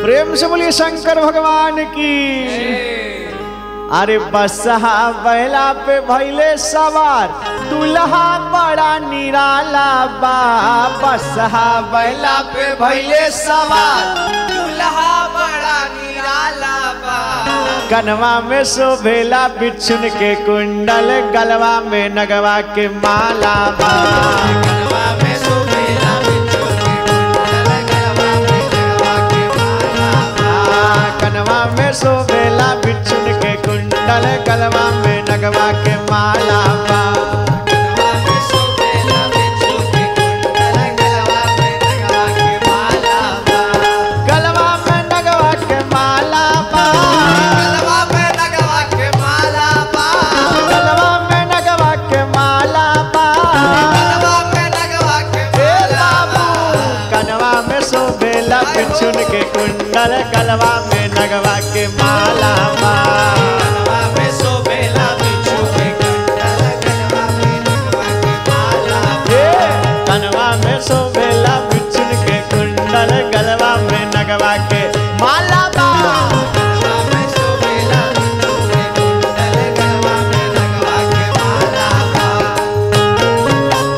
प्रेम से बोलिए शंकर भगवान की अरे बसहा बैला पे भैले सवार दुल्हा बड़ा निराला बा बसहा बैला पे भैले सवार दुल्हा बड़ा निराला बा कनवा में शोभेला बिच्छुन के कुंडल गलवा में नगवा के माला बा गलवा में शोभेला बिच्छू के कुंडल, गलवा में गलवा के माला बा। आ, कनवा में शोभेला बिच्छुन के कुंडल गलवा में नगवा के माला बा गलवा में शोभेला बिच्छू के कुंडल, गलवा में गलवा के माला बा। गलवा में नगवा के माला बा गलवा में लगवा के माला बा। गलवा में नगवा के माला बा गलवा में लगवा के ए माला बाबू बा। कनवा में शोभेला बिच्छुन के कुंडल गलवा में नगवा के माला बा गलवा में शोभेला बिच्छू के कुंडल, गलवा में लगवा के माला बा। ए, कनवा में शोभेला बिच्छुन के कुंडल गलवा में नगवा के माला बा गलवा में शोभेला बिच्छू के कुंडल, गलवा में लगवा के माला बा।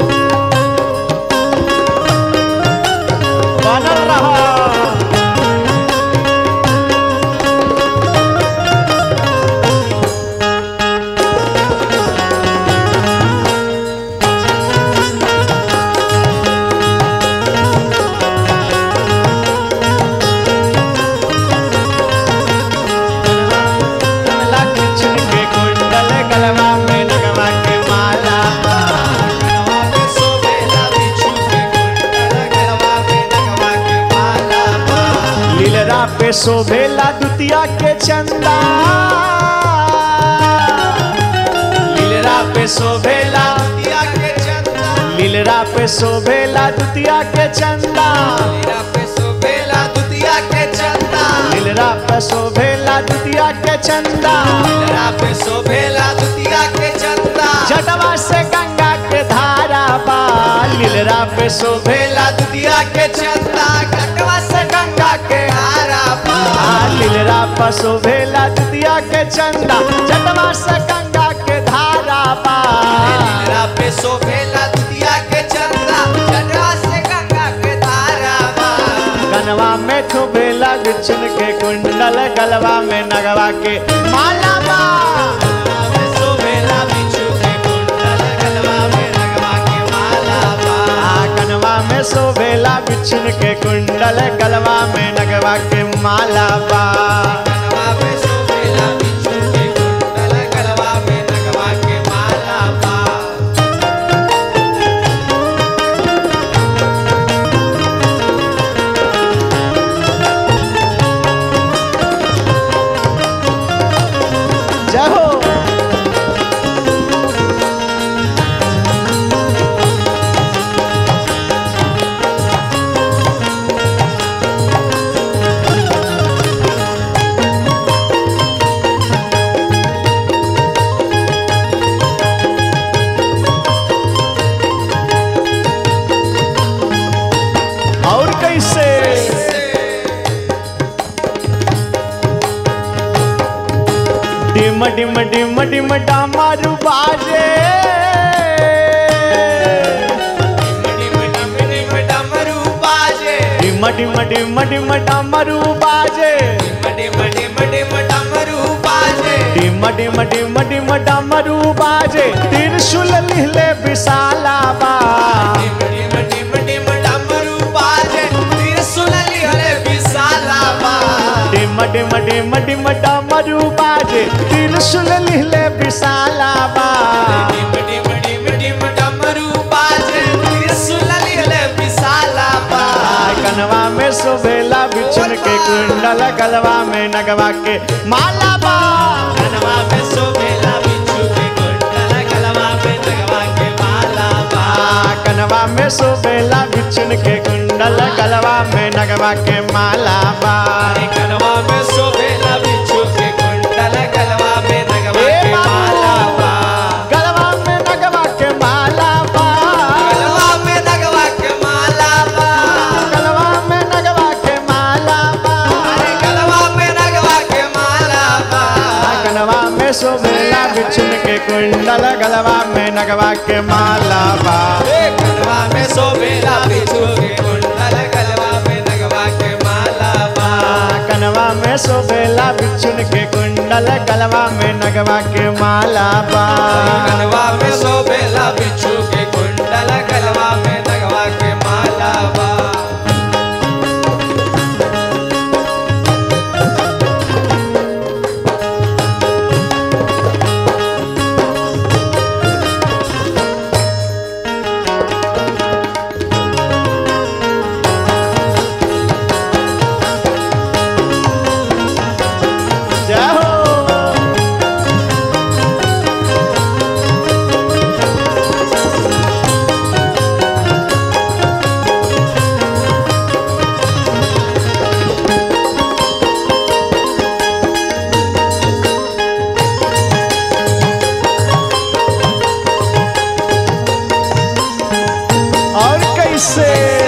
बनल रहो कमला बिच्छुन के कुंडल गलवा में नगवा के माला बा गलवा में शोभेला बिच्छू के कुंडल, गलवा में लगवा के माला बा। लीलरा पे शोभेला दुतिया के चंदा लीलरा पे शोभेला दिया के चंदा लीलरा पे शोभेला दुतिया के चंदा लीला पे शोभेला दुतिया के चंदा लीलरा पे शोभेला दुतिया के चंदा लीला पे शोभेला दुतिया के चंदा जटवा से गंगा के धारा बा लीलरा पे शोभेला शोभेला दुतिया के चंदा कटवा से गंगा के हारा पा आ, लीलरा पे शोभेला दुतिया के चंदा जटवा से गंगा के धारा बा लीला पे शोभेला दुतिया के चंदा कटवा से गंगा के धारा पा कनवा में शोभेला बिच्छुन के कुंडल गलवा में नगवा के माला बा शोभेला बिच्छू के कुंडल गलवा में लगवा के माला पा आ, कनवा में शोभेला बिच्छुन के कुंडल गलवा में नगवा के माला बा गलवा में शोभेला बिच्छू के कुंडल गलवा में लगवा के माला पा जय हो और कैसे डिम डिम डिम डिम डामारू बाजे डिम डिम डिम डमरू बाजे डिम डिम डिम डिम डामारू बाजे डिम डिम डिम डमरू बाजे डिम डिम डिम डिम डामरू बाजे त्रिशूल लिहले विशाला बा डिम डिम डिम डिम डमरू बाजे त्रिशूल लिहले विशाला बा डिम डिम डिम डिम डामरू बाजे त्रिशूल लिहले विशाला बा डिम डिम डिम डिम डमरू बाजे त्रिशूल लिहले विशाला बा कनवा में शोभेला बिछुन के कुंडल गलवा में नगवा के माला बा कनवा में शोभेला बिच्छू के कुंडल गलवा में लगवा के माला बा कनवा में शोभेला बिछुन के कुंडल गलवा में नगवा के माला बा अरे कनवा में शोभेला बिच्छू के कुंडल गलवा में लगवा ए के बाबू। माला बा गलवा में नगवा के माला बा गलवा में लगवा के माला बा गलवा में नगवा के माला बा शोभेला बिछुन के कुंडल गलवा में नगवा के माला बा गलवा में शोभेला बिच्छू के कुंडल गलवा में नगवा के माला बा कनवा में शोभेला बिछुन के कुंडल गलवा में नगवा के माला बा गलवा में शोभेला बिच्छू के कुंडल गलवा में नगवा के माला बा जय हो और कैसे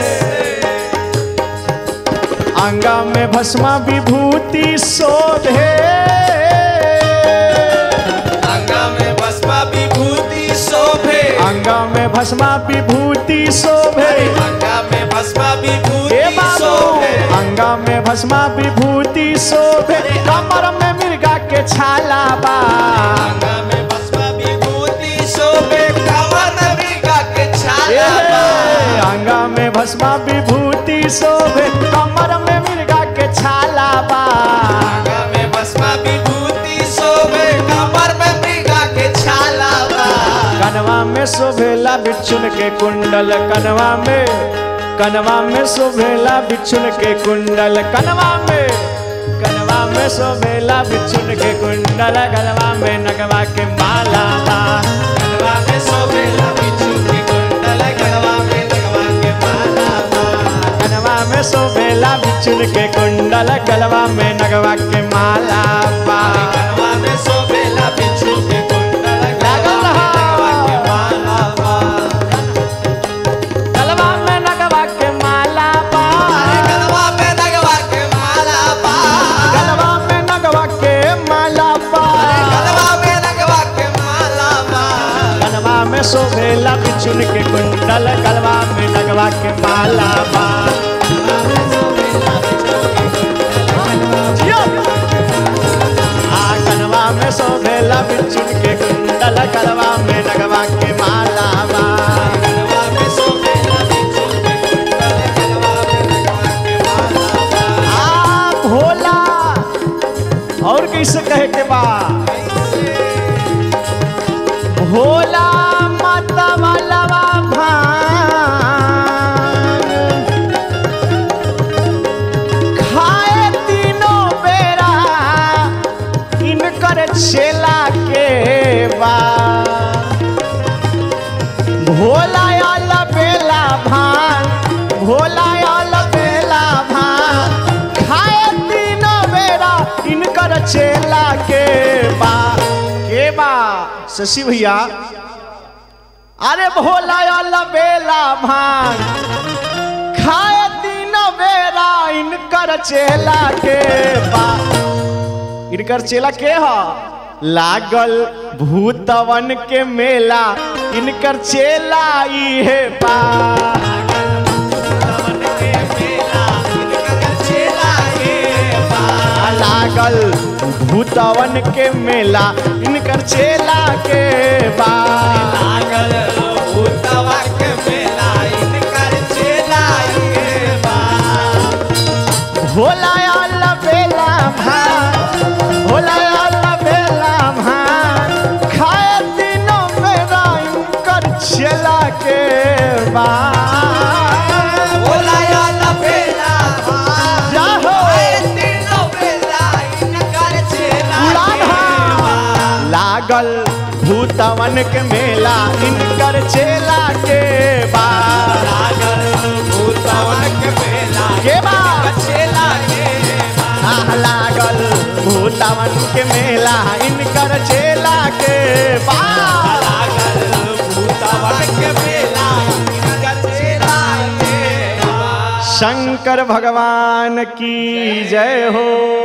अंगा में भस्मा विभूति शोभे अंगा में भस्मा विभूति शोभे अंगा में भस्मा विभूति शोभे अंगा में भस्मा हे विभूति बाबू शोभे अंगा में भस्मा विभूति शोभे कमर में मिर्गा के छाला बा अंगा में भस्मा विभूति शोभे कवन मृगा के छाला बा ए, अंगा में भस्मा विभूति शोभे कमर में मिर्गा के छाला बा अंगा में भस्मा विभूति शोभे कमर में मृगा के छाला बा कनवा में शोभेला बिच्छुन के कुंडल कनवा में कनवा में शोभेला बिच्छुन के कुंडल कनवा में कनवा में शोभेला बिच्छुन के कुंडल गलवा में नगवा के माला बा गलवा में शोभेला बिच्छू के कुंडल गलवा में लगवा के माला बा कनवा में शोभेला बिच्छुन के कुंडल गलवा में नगवा के माला बा गलवा में शोभेला बिच्छू के कुंडल गलवा में लगवा के माला बा गलवा में नगवा के माला बा गलवा में लगवा के माला बा गलवा में नगवा के माला बा गलवा में लगवा के माला बा कनवा में शोभेला बिचुन के कुंडल गलवा में लगवा के माला बा जियो। आ कनवा में शोभेला बिचुन के कुंडल गलवा में लगवा के माला बा गलवा में शोभेला बिच्छू के कुंडल गलवा में लगवा के माला बा आ भोला और कैसे कहे के बा भोला माता वाला भान खाए तीनों बेरा इनकर छेला के बा भोला आल बेला भान भोला आल बेला भान खाए तीनों बेरा इनकर चेला के बा के बा शशि भैया अरे भोला आल बेला भान खाए तीनों बेरा इनकर चेला के बा इनकर चेला के ह लागल भूतवन के मेला इनकर चेला इहे बा भूतवन के मेला इनकर चेला के बा लागल भूतवन के मेला इनकर चेला के बा लागल भूतवा के मेला इनकर चेला के बा भोला आल बेला भान भोला आल बेला भान खाए दिनों मेरा इनकर चेला के बा भोला आला बेला भान जाहो। आए तीनों बेला इनकर चेला उड़ान के हा। बा लागल भूतवन के मेला इनकर चेला के बा लागल भूतवन के मेला के बा इनकर चेला के बा आह, लागल भूतवन के मेला इनकर चेला के बा लागल भूतवन के मेला इनकर चेला के बा शंकर भगवान की जय हो